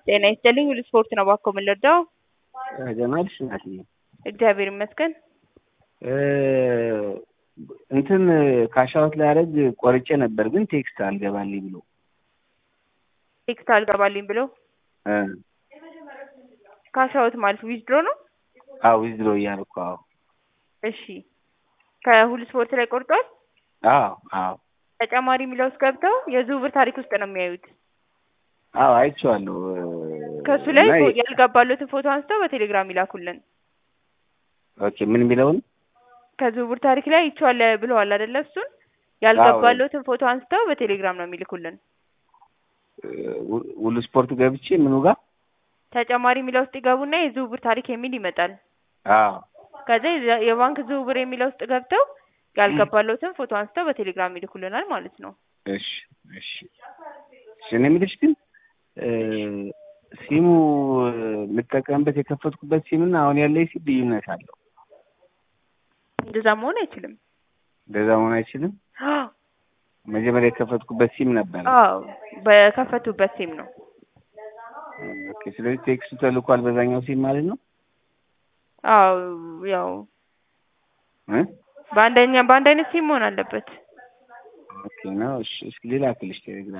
ጤና ይስጥልኝ ሁሉ ስፖርት ነው እባክዎ ምን ልርዳዎ? ጀማልሽ እናትዬ እግዚአብሔር ይመስገን። እንትን ካሻውት ላያደርግ ቆርጬ ነበር ግን ቴክስት አልገባልኝ ብሎ ቴክስት አልገባልኝ ብሎ እ ካሻውት ማለት ዊዝድሮ ነው? አዎ ዊዝድሮ እያደረኩ አዎ እሺ ከሁሉ ስፖርት ላይ ቆርጧል? አዎ አዎ ተጨማሪ የሚለው ውስጥ ገብተው የዝውውር ታሪክ ውስጥ ነው የሚያዩት። አዎ አይቼዋለሁ። ከእሱ ላይ እና ፎ- ያልገባሎትን ፎቶ አንስተው በቴሌግራም ይላኩልን። ኦኬ ምን የሚለውን ከዝውውር ታሪክ ላይ ይቼዋለሁ ብለዋል አይደለ? እሱን ያልገባሎትን ፎቶ አንስተው በቴሌግራም ነው የሚልኩልን። ሁሉ ስፖርት ገብቼ ምኑ ጋር ተጨማሪ የሚለው ውስጥ ይገቡና የዝውውር ታሪክ የሚል ይመጣል። አዎ ከዛ የዛ- የባንክ ዝውውር የሚለው ውስጥ ገብተው ያልገባሎትን ፎቶ አንስተው በቴሌግራም ይልኩልናል ማለት ነው። እሺ እሺ እሺ እኔ የምልሽ ግን እ ሲሙ የምጠቀምበት የከፈትኩበት ሲም እና አሁን ያለኝ ሲም ልዩነት አለው። እንደዛ መሆን አይችልም። እንደዛ መሆን አይችልም። መጀመሪያ የከፈትኩበት ሲም ነበር። አዎ በከፈቱበት ሲም ነው። ኦኬ ስለዚህ ቴክስቱ ተልኳል በዛኛው ሲም ማለት ነው አዎ ያው እ በአንደኛ በአንድ አይነት ሲም መሆን አለበት። ኦኬ ነው። እሺ እስኪ ሌላ ክልሽ ቴሌግራም